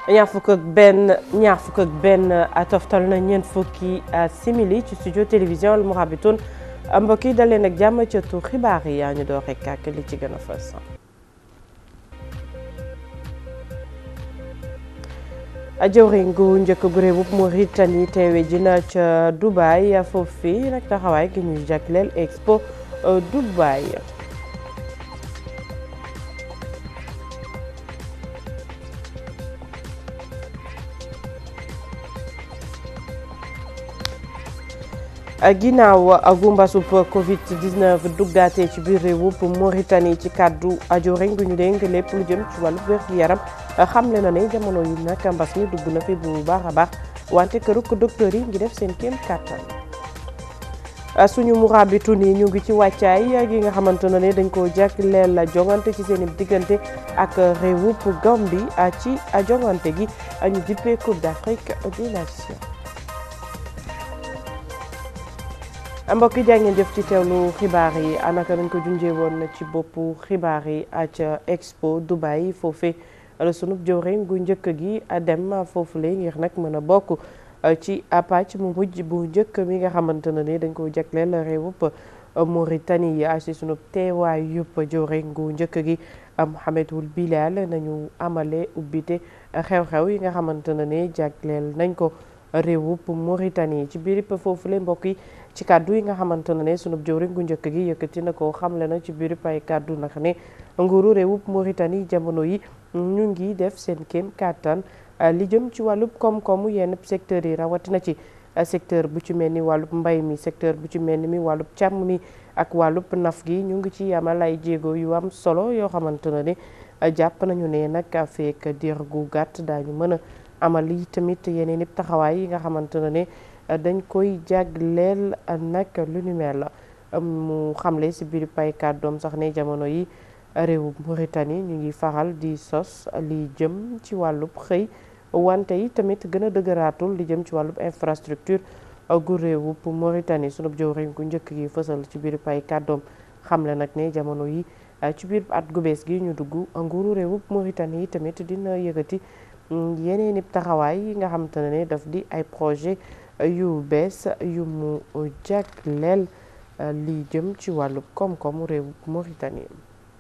ñaar fukk ak benn ñaar fukk ak benn toftal na ñeent fukki simili ci studio télévision Al Mourabitoun mbokk yi daleen ak jàmm ca tu xibaar yi yaa ñu door rek ak li ci gën a fës. jëwriñ gu njëkk gu réewub Mauritanie teewe ji na ca Dubai foofii nag taxawaay gi ñu jagleel Expo Dubai. ginnaaw gumbasub Covid 19 duggaatee ci biir réewub Mauritanie ci kàddu jëwriñ gu ñu dénk lépp lu jëm ci wàllu wér gu yaram xamle na ne jamono yi nag mbas mi dugg na fi bu baax a baax wante këruk docteur yi ngi def seen kéem kàttan suñu Mourabitoun yi ñu ngi ci wàccaay gi nga xamante ne dañ ko jagleel jongante ci seen diggante ak réewub Gambie ci jongante gi ñu dippee Coupe d'Afrique des Nations mbokk yi jaa ngeen jëf ci teewlu xibaar yi anaka nañ ko junjee woon ci boppu xibaar yi ca Expo Dubai foofee la sunub jëwriñ gu njëkk gi dem foofule ngir nag mën a bokk ci pàcc mu mujj bu njëkk mi nga xamante ne ni dañ ko jagleel réewub Mauritanie yi ci sunub teewaay yëpp jëwriñ gu njëkk gi Mohamed Ould Bilal nañu amale ubbite xew-xew yi nga xamante ne ni jagleel nañ ko réewub Mauritanie ci biir foofule mbokk yi ci kàddu yi nga xamante ne sunub jëwriñ gu njëkk gi yëkkati na ko xamle na ci biir ay kàddu nag ne nguuru réewub Mauritanie jamono yi ñu ngi def seen kéem kàttan li jëm ci wàllub koom-koomu yenn secteurs yi rawatina ci secteur bu ci mel ni wàllub mbay mi secteur bu ci mel ni mi wàllub càmm mi ak wàllub naf gi ñu ngi ci amal ay jéego yu am solo yoo xamante ne jàpp nañu ne nag feek diir gu gàtt daañu mën a amal yi tamit yeneen i taxawaay yi nga xamante ne dañ koy jagleel nag lu ni mel mu xamle si biir pay kàddoom sax ne jamono yi réewu Mauritanie ñu ngi faral di sos li jëm ci wàllub xëy wante yi tamit gën a dëgëraatul li jëm ci wàllub infrastructure gu réewu Mauritanie sunub jëwriñ gu njëkk gi fësal ci biir pay kàddoom xamle nag ne jamono yi ci biir at gu bees gi ñu dugg nguuru réewu Mauritanie yi tamit dina yëkkati yeneen i taxawaay yi nga xamante ne daf di ay projet yu bees yu mu jagleel li jëm ci wàllu koom-koomu réewu Mauritanie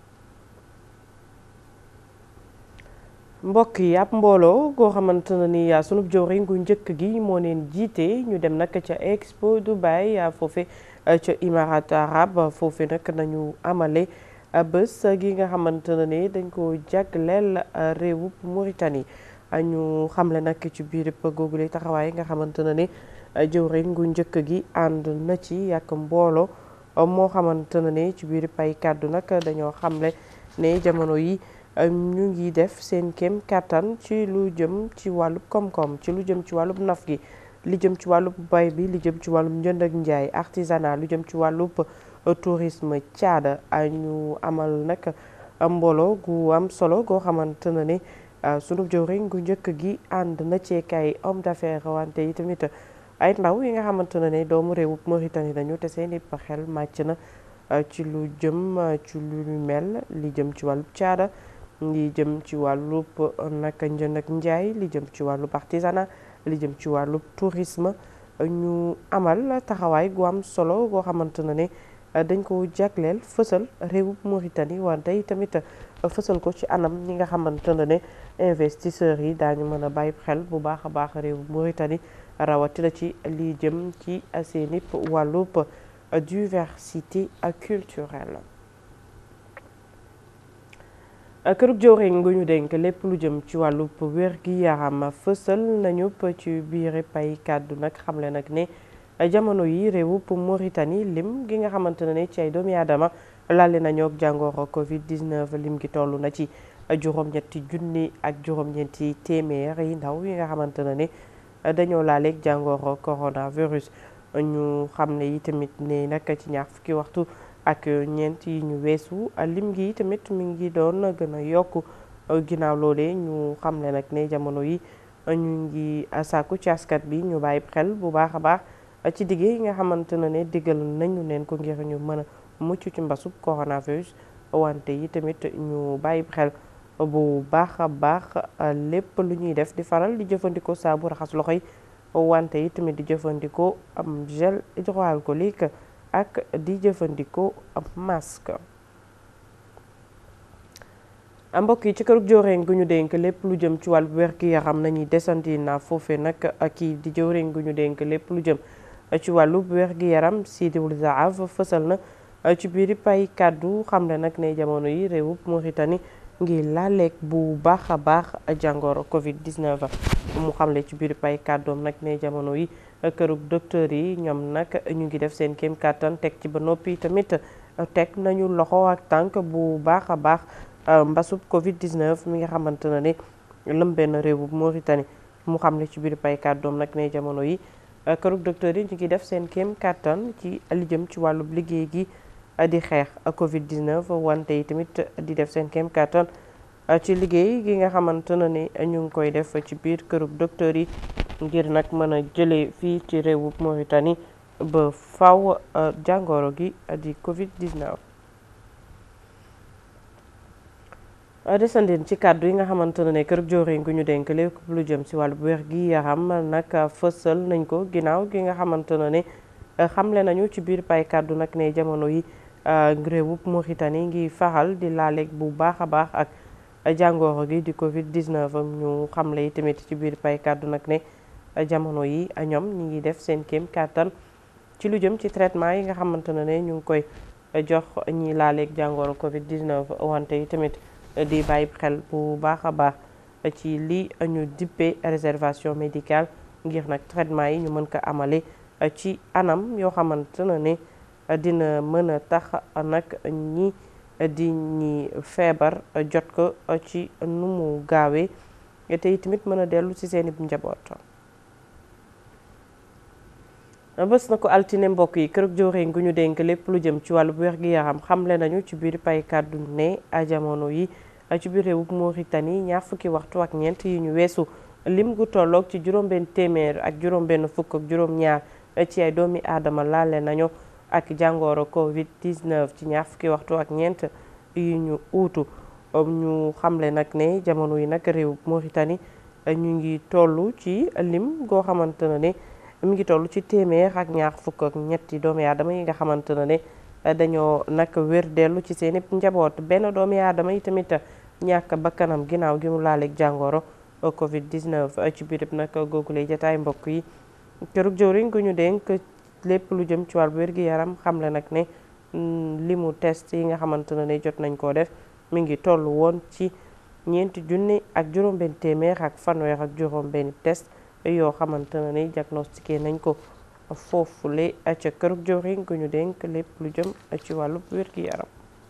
mbokk yi ab mbooloo goo xamante ne ni sunub jëwriñ gu njëkk gi moo leen jiite ñu dem nag ca Expo Dubai foofe ca Émirats arabes foofe nag nañu amale bés gi nga xamante ne ni dañ ko jagleel réewub Mauritanie ñu xamle nag ci biir googule taxawaay nga xamante ne ni jëwriñ gu njëkk gi ànd na ci yàq mbooloo moo xamante ne ni ci biir pay kàddu nag dañoo xamle ne jamono yi ñu ngi def seen kéem kàttan ci lu jëm ci wàllub koom-koom ci lu jëm ci wàllub naf gi li jëm ci wàllub bay bi li jëm ci wàllub njënd ak njaay artisanat lu jëm ci wàllub tourisme caada ñu amal nag mbooloo gu am solo goo xamante ne ni sunu jëwriñ gu njëkk gi ànd na ceekay homme d'affaires wante yi tamit ay ndaw yi nga xamante ne ne doomu réewub Mauritanie lañu te seen i xel màcc na ci lu jëm ci lu mel li jëm ci wàllub caada li jëm ci wàllub nag njënd ak njaay li jëm ci wàllub artisanat li jëm ci wàllub tourisme ñu amal taxawaay gu am solo goo xamante ne ne dañ ko jagleel fësal réewub Mauritanie wante yi tamit fësal ko ci anam ñi nga xamante ne ne investisseurs yi daañu mën a bàyyi xel bu baax a baax réewub Mauritanie rawatina ci li jëm ci seen wàllub diversité culturelle kërug jëwriñ gu ñu dénk lépp lu jëm ci wàllub wér gi yaram fësal nañu ci biir pay kàddu nag xamle nag ne jamono yi réewub Mauritanie lim gi nga xamante ne ne ci ay doomi aadama laale nañoo ak jàngoro Covid 19 lim gi toll na ci juróom-ñetti junni ak juróom-ñeenti téeméer yi ndaw yi nga xamante ne ne dañoo laaleeg jàngoro coronavirus ñu xam ne yi tamit ne nag ci ñaar fukki waxtu ak ñeent yi ñu weesu lim gi tamit mi ngi doon gën a yokk ginnaaw loolee ñu xam ne nag ne jamono yi ñu ngi sàkku ci askat bi ñu bàyyi xel bu baax a baax ci diggé yi nga xamante ne ne diggal nañu leen ko ngir ñu mën a mucc ci mbasub coronavirus wante yi tamit ñu bàyyi xel bu baax a baax lépp lu ñuy def di faral di jëfandikoo saabu raxas loxo yi wante yi tamit di jëfandikoo am gel hydroalcoolique ak di jëfandikoo am masque mbokk yi ci kërug jëwriñ gu ñu dénk lépp lu jëm ci wàllu wér-gi-yaram nañuy desandi na foofe nag kii di jëwriñ gu ñu dénk lépp lu jëm ci wàllu wér-gi-yaram Sidi Ould Zahab fësal na ci biir pay kàddu xamle nag ne jamono yi réewub Mauritanie ngir laaleeg bu baax a baax jàngoro Covid 19 mu xamle ci biir pay kàddoom nag ne jamono yi kërug docteur yi ñoom nag ñu ngi def seen kéem kàttan teg ci ba noppi tamit teg nañu loxo ak tànk bu baax a baax mbasub Covid 19 mi nga xamante ne ne lëmbee na réewub Mauritanie mu xamle ci biir pay kàddoom nag ne jamono yi kërug docteur yi ñu ngi def seen kéem kàttan ci li jëm ci wàllub liggéey gi. di xeex Covid 19 wante yi tamit di def seen kéem kàttan ci liggéey gi nga xamante ne ni ñu ngi koy def ci biir kërub docteur yi ngir nag mën a jëlee fii ci réewub Mauritanie ba faw jàngoro gi di Covid 19. desandeen ci kàddu yi nga xamante ne kërub joriñ gu ñu dénk lépp lu jëm si wàllu wér gi yaram nag fësal nañ ko ginnaaw gi nga xamante ne ni xamle nañu ci biir pay kàddu nag ne jamono yi. réewub Mauritanie ngi faxal di laaleeg bu baax a baax ak jàngoro gi di Covid 19 ñu xamle yi tamit ci biir pay kàddu nag ne jamono yi ñoom ñi ngi def seen kéem kàttan ci lu jëm ci traitement yi nga xamante ne ne ñu ngi koy jox ñi laaleeg jàngoro Covid 19 wante yi tamit di bàyyi xel bu baax a baax ci li ñu dippee réservation médicale ngir nag traitement yi ñu mën ko amale ci anam yoo xamante ne ne dina mën a tax nag ñi di ñi feebar jot ko ci nu mu gaawee te tamit mën a dellu ci seeni njaboot. bés na ko altine mbokk yi kër jëwriñ gu ñu dénk lépp lu jëm ci wàllu wér-gi-yaram xamle nañu ci biir pay kàddu ne jamono yi ci biir réewub Mauritanie ñaar fukki waxtu ak ñeent yi ñu weesu lim gu tolloog ci juróom-benn téeméer ak juróom-benn fukk ak juróom-ñaar ci ay doomi aadama laale nañu. ak jàngoro Covid 19 ci ñaar fukki waxtu ak ñeent yu ñu uutu ñu xamle nag ne jamono yi nag réew Mauritanie ñu ngi toll ci lim goo xamante ne ne mi ngi toll ci téeméer ak ñaar fukk ak ñetti doomi aadama yi nga xamante ne ne dañoo nag wér dellu ci seen njaboot benn doomi aadama yi tamit ñàkk bakkanam ginnaaw gi mu laaleeg jàngoro Covid 19 ci biir nag googule jataay mbokk yi kërug jëwriñ gu ñu dénk lépp lu jëm ci wàllu wér-gi-yaram xamle nag ne limu test yi nga xamante ne ne jot nañ koo def mi ngi toll woon ci ñeenti junni ak juróom-benn téeméer ak fanweer ak juróom-benn test yoo xamante ne ne diagnostiqué nañ ko foofule ca kërug joriñ gu ñu dénk lépp lu jëm ci wàllu wér-gi-yaram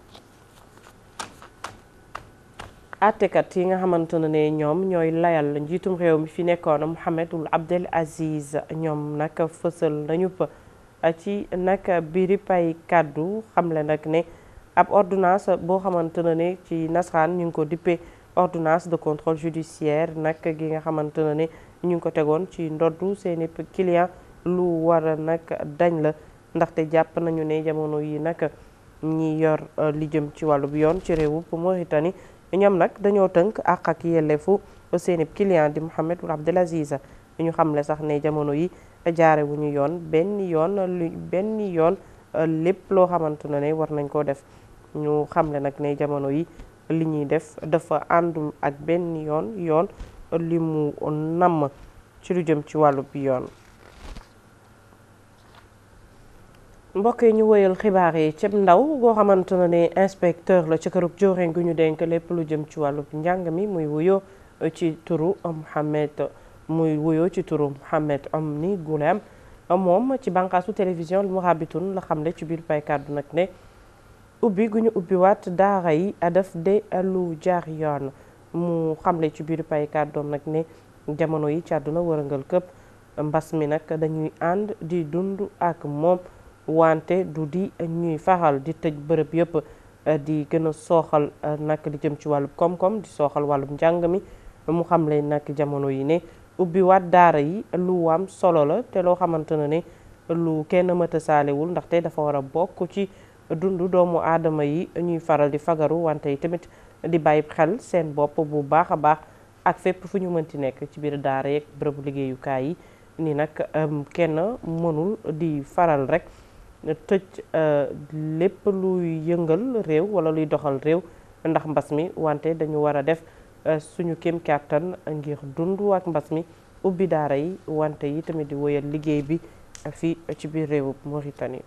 àttekat yi nga xamante ne ne ñoom ñooy layal njiitum réew mi fi nekkoon Mohamed Ould Abdel Aziz ñoom nag fësal nañu pa ci nag biiri pay kàddu xamle nag ne ab ordonnance boo xamante ne ne ci nasaraan ñu ngi ko dippee ordonnance de contrôle judiciaire nag gi nga xamante ne ne ñu ngi ko tegoon ci ndoddu seeni client lu war a nag dañ la ndaxte jàpp nañu ne jamono yi nag ñi yor li jëm ci wàllu bi yoon ci réewu Mauritanie ñoom nag dañoo tënk àq ak yelleefu seeni client di Mohamed Ould Abdel Aziz ñu xamle sax ne jamono yi jaare wu ñu yoon benn yoon lu benn yoon lépp loo xamante ne ne war nañ koo def ñu xamle nag ne jamono yi li ñuy def dafa àndul ak benn yoon yoon li mu namm ci lu jëm ci wàllu bi yoon mbokk yi ñu woyal xibaar yi cib ndaw goo xamante ne ne inspecteur la ci kërug jooreen gu ñu denk lépp lu jëm ci wàllu njàng mi muy wuyoo ci turu Mohamed muy wuyoo ci turu Mohamed Omni Goulem moom ci bànqaasu télévision lu Mourabitoun la xamle ci biir pay kàddu nag ne ubbi gu ñu ubbi waat daara yi daf de lu jaar yoon mu xamle ci biir pay kàddoom nag ne jamono yi ci àdduna wërëngal këpp mbas mi nag dañuy ànd di dund ak moom wante du di ñuy faxal di tëj bërëb yëpp di gën a sooxal nag li jëm ci wàllub koom-koom di sooxal wàllub njàng mi mu xamle nag jamono yi ne ubbi waat daara yi lu am solo la te loo xamante ne ne lu kenn mëta saalewul ndaxte dafa war a bokk ci dundu doomu aadama yi ñuy faral di fagaru wante yi tamit di bàyyi xel seen bopp bu baax a baax ak fépp fu ñu mënti nekk ci biir daara yeeg bërëbu liggéeyukaay yi ni nag kenn mënul di faral rek tëj lépp luy yëngal réew wala luy doxal réew ndax mbas mi wante dañu war a def suñu kéem kàttan ngir dund ak mbas mi ubbi daara yi wante yi tamit di woyal liggéey bi fii ci biir réewub Mauritanie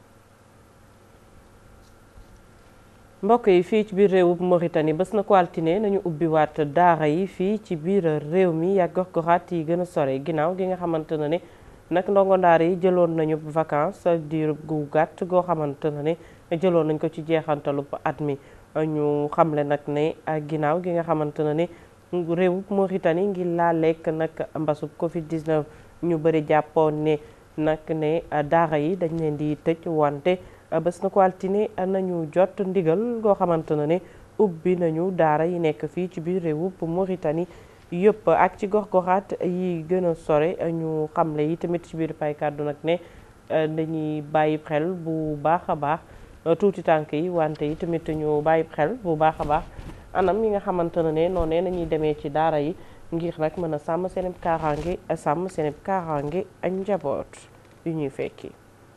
mbokk yi fii ci biir réewub Mauritanie bés na ko altine nañu ubbi waat daara yi fii ci biir réew mi ak gox-goxaat yi gën a sore ginnaaw gi nga xamante ne ne nag ndongo daara yi jëloon nañu vacances diir gu gàtt goo xamante ne ne jëloon nañ ko ci jeexantalub at mi ñu xamle nag ne ginnaaw gi nga xamante ne ne réewub Mauritanie ngi laa lekk nag mbasub Covid 19 ñu bëri jàppoon ne nag ne daara yi dañ leen di tëj wante bés na ko altine nañu jot ndigal goo xamante ne ne ubbi nañu daara yi nekk fii ci biir réewub Mauritanie yëpp ak ci gox-goxaat yi gën a sore ñu xamle yi tamit ci biir pay kàddu nag ne dañuy bàyyi xel bu baax a baax tuuti tànk yi wante yi tamit ñu bàyyi xel bu baax a baax anam yi nga xamante ne ne noonee nañuy demee ci daara yi ngir nag mën a sàmm seen kaaraange sàmm seen kaaraange ak njaboot yu ñuy fekki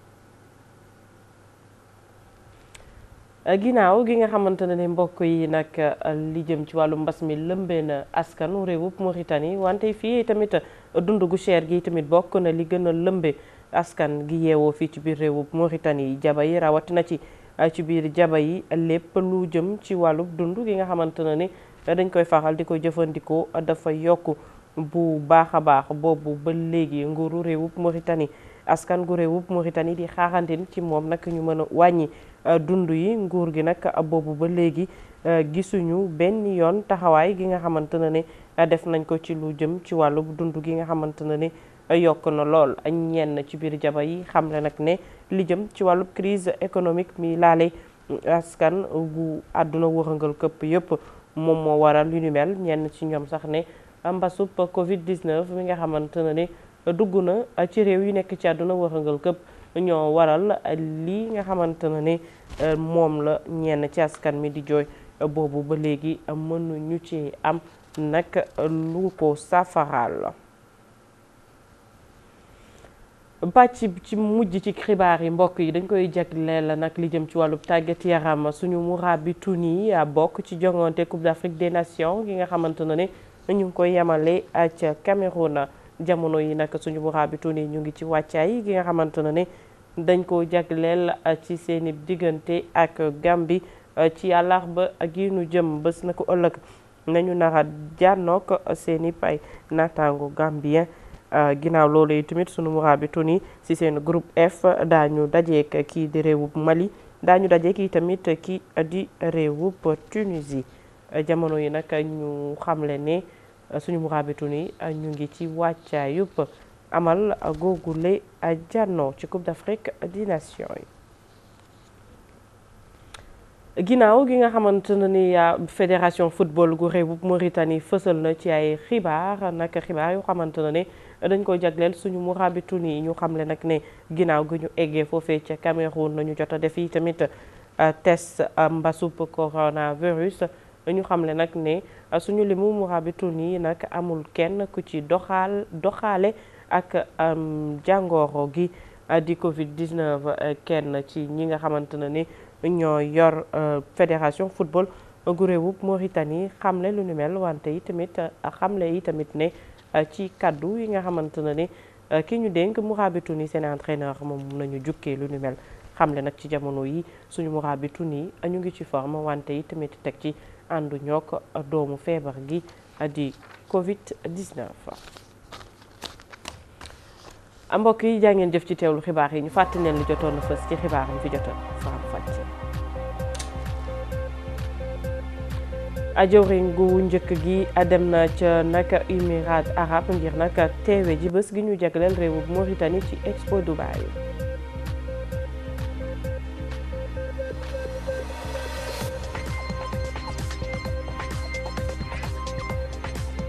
ginnaaw gi nga xamante ne ne mbokk yi nag li jëm ci wàllu mbas mi lëmbee na askanu réewub Mauritanie wante fii tamit dund gu cher gi tamit bokk na li gën a lëmbe askan gi yeewoo fii ci biir réewub Mauritanie jaba yi rawatina ci ci biir jaba yi lépp lu jëm ci wàllu dund gi nga xamante ne ni dañ koy faral di ko jëfandikoo dafa yokk bu baax a baax boobu ba léegi nguuru réewub Mauritanie askan gu réewub Mauritanie di xaaxantin ci moom nag ñu mën a wàññi dund yi nguur gi nag boobu ba léegi gisuñu benn yoon taxawaay gi nga xamante ne ne def nañ ko ci lu jëm ci wàllu dund gi nga xamante ne ne yokk na lool ñenn ci biir jaba yi xamle nag ne li jëm ci wàllu crise économique mi laale askan gu àdduna wërëngal këpp yëpp moom moo waral lu ni mel ñenn ci ñoom sax ne mbasub Covid 19 mi nga xamante ne ne dugg na ci réew yi nekk ci àdduna wërëngal këpp ñoo waral lii nga xamante ne ne moom la ñenn ci askan mi di jooy boobu ba léegi mënuñu ci am nag lu ko saafaraal. pàcc ci mujj ci xibaar yi mbokk yi dañ koy jagleel nag li jëm ci wàllu tàggat yaram suñu muraabi Tuni bokk ci jongante Coupe d'Afrique des Nations gi nga xamante ne ne ñu ngi koy yemale ca Cameroun jamono yi nag suñu muraabi Tuni ñu ngi ci wàccaay gi nga xamante ne ne dañ ko jagleel ci seeni diggante ak Gambie ci àllarba gi nu jëm bés na ko ëllëg nañu nara jànnook seeni pay naataango Gambien ginnaaw loolu yi tamit sunu muraabi Tuni ci seen groupe F daañu dajeek kii di réewub Mali daañu dajeek kii tamit kii di réewub Tunisie jamono yi nag ñu xamle ne suñu muraabi Tuni ñu ngi ci wàccaayub amal googule jànnoo ci Coupe d'Afrique des Nations yi ginnaaw gi nga xamante ne ni fédération football gu réewub Mauritanie fësal na ci ay xibaar nag xibaar yu xamante ne ne dañ ko jagleel suñu muraabi Tuni ñu xamle nag ne ginnaaw gi ñu eggee foofee ca Cameroun nañu jot a def yi tamit test mbasub coronavirus ñu xamle nag ne suñu limu muraabi Tuni nag amul kenn ku ci doxaal doxaale ak jàngoro gi di Covid 19 kenn ci ñi nga xamante ne ni ñoo yor fédération football gu réewub Mauritanie xamle lu ni mel wante yi tamit xamle yi tamit ne ci kaddu yi nga xamante ne ni ki ñu dénk muraabi Tuni seen entraîneur moom nañu jukkee lu ni mel xamle nag ci jamono yi suñu muraabi Tuni ñu ngi ci forme wante yi tamit teg ci àndu ñook doomu feebar gi di Covid 19. mbokk yi jaa ngeen jëf ci teewlu xibaar yi ñu fàttali leen li jotoon na fës ci xibaar yi fi jotoon faram fàcce ajawriñ gu njëkk gi dem na ca nag Émirats arabes ngir nag teewe ji bés gi ñu jagleel réewu Mauritanie ci Expo Dubaï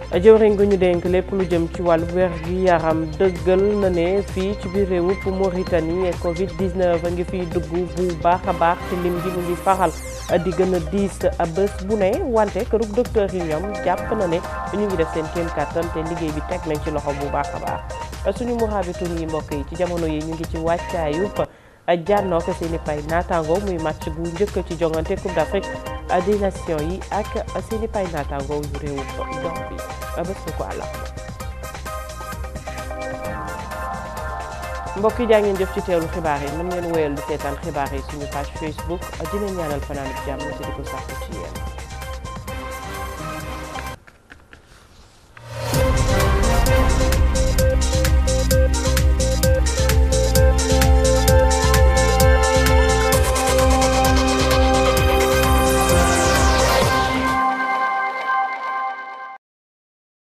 jëwriñ gu ñu dénk lépp lu jëm ci wàllu wér gi yaram dëggal na ne fii ci biir réewu Mauritanie Covid 19 a ngi fiy dugg bu baax a baax ci lim gi mu ngi faxal di gën a diis bés bu ne wante kërug docteur yi ñoom jàpp na ne ñu ngi def seen kéem kàttan te liggéey bi teg nañ ci loxo bu baax a baax suñu muhaabitun yi mbokk yi ci jamono yi ñu ngi ci wàccaayu jànnoo ko seen i pay naataango muy match bu njëkk ci jongante Coupe d'Afrique des Nations yi ak seen i pay naataango yu réewu Gambie bés bu ko àllama mbokk yi jaa ngeen jëf ci teewlu xibaar yi mën ngeen wéyal di seetaan xibaar yi suñu page Facebook dinañ ñaanal fanaan jàmm ci di ko sàkku ci yéen